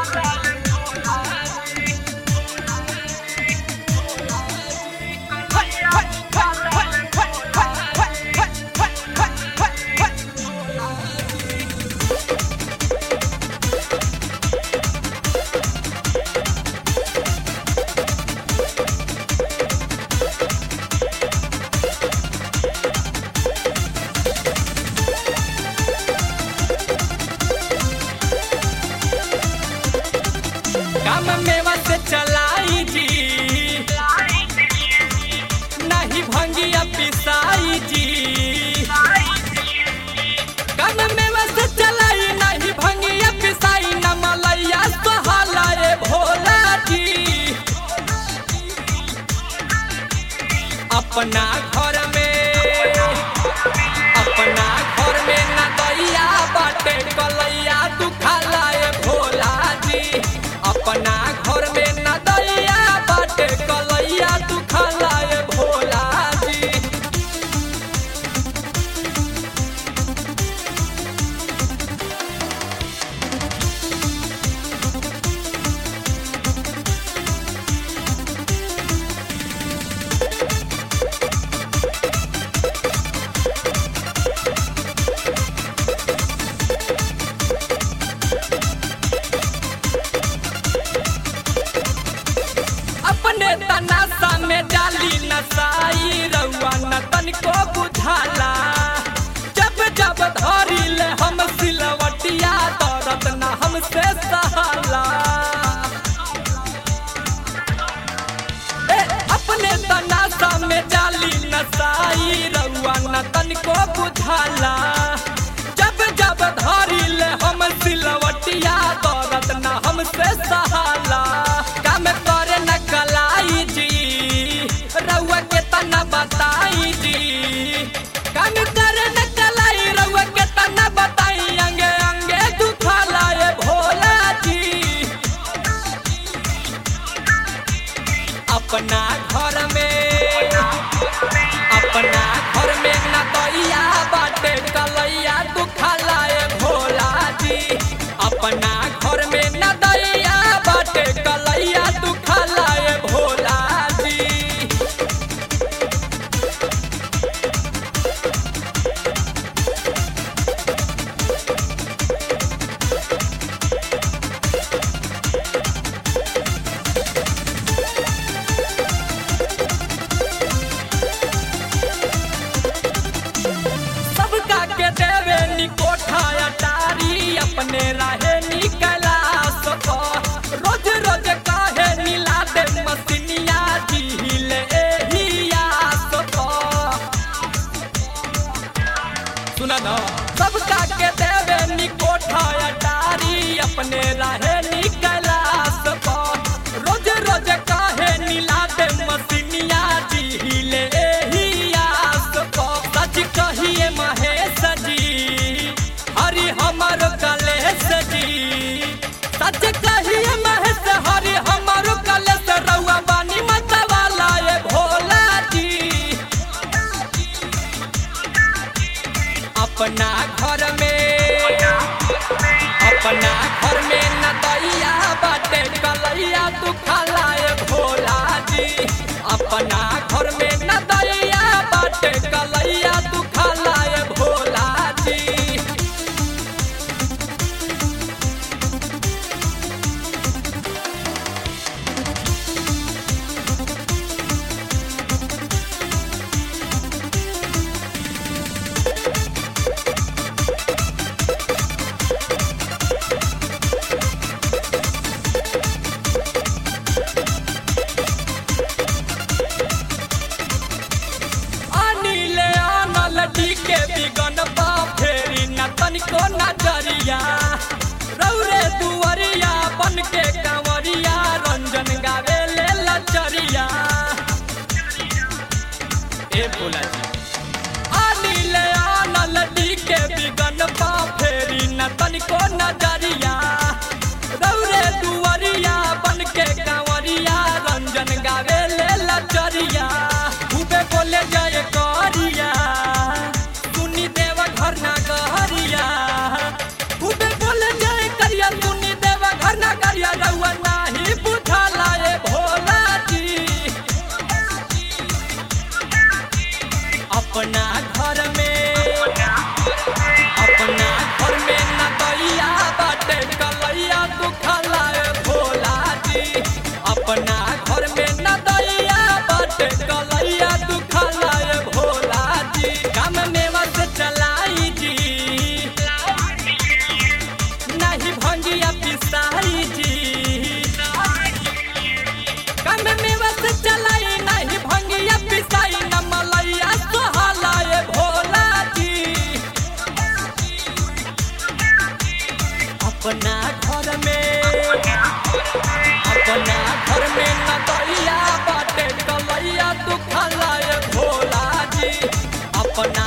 काम मेवा से चलाई जी नहीं भंगिया पिसाई जी काम मेवा से चलाई नहीं भंगिया पिसाई न मलैया सोहलाए भोला जी अपना घर में अपना घर में न दैया बाटे कलैया दुखालाए भोला जी अपना घर में न दैया बाटे कलैया दुखालाए भोला जी अपने तनासा में डाली नसाई रउआ न तनिको बुझाला जब जब धरी ले हम सिलवटिया दर्द न हमसे सहाला ए, अपने तनासा में डाली नसाई रउआ न तनिको बुझाला जब जब धरी ले हम सिलवटिया दर्द न हमसे सहाला काम करे न कलाई जी रउआ के तना बताई जी काम करे न कलाई रउआ के तना बताई अंगे अंगे दुखाला ए भोला जी अपना घर में अपना घर में न दैया बाटे कलैया दुखाला ए भोला जी अपना घर में न दैया बाटे कलैया दुखाला ए भोला जी सबका के देवे निकोठा अटारी अपने रहे निकला सको रोज रोज काहे मिला दे मसिनिया झील एहिया सको सुना ना सबका के देवे निकोठा अटारी अपने रहे निकला सको रोज रोज काहे मिला दे मसिनिया झील एहिया सको सच कहिए महेश जी हरि हमर कलेश जी सच कहिए महेश हरि हमर कलेश रउआ बानी मतवाला ए भोला जी अपना घर में अपना घर में न दैया बाटे कलैया दुखाला ए भोला जी अपना घर में न दैया बाटे कलैया दुखाला ए भोला जी अनिल आनल डी के बिगन बा फेरी न तनिको नजरिया रौरे दुवरिया बन के कंवरिया रंजन गावे ले लचरिया ए भोला जी अनिल आनल डी के बिगन बा फेरी न तनिको नजरिया रौरे दुवरिया बन के कंवरिया रंजन गावे ले लचरिया खूबे बोले जय करिया सुनी देव घर ना कहरिया खूबे अपना घर में अपना घर में न दैया बाटे कलैया तू खलाए भोला जी अपना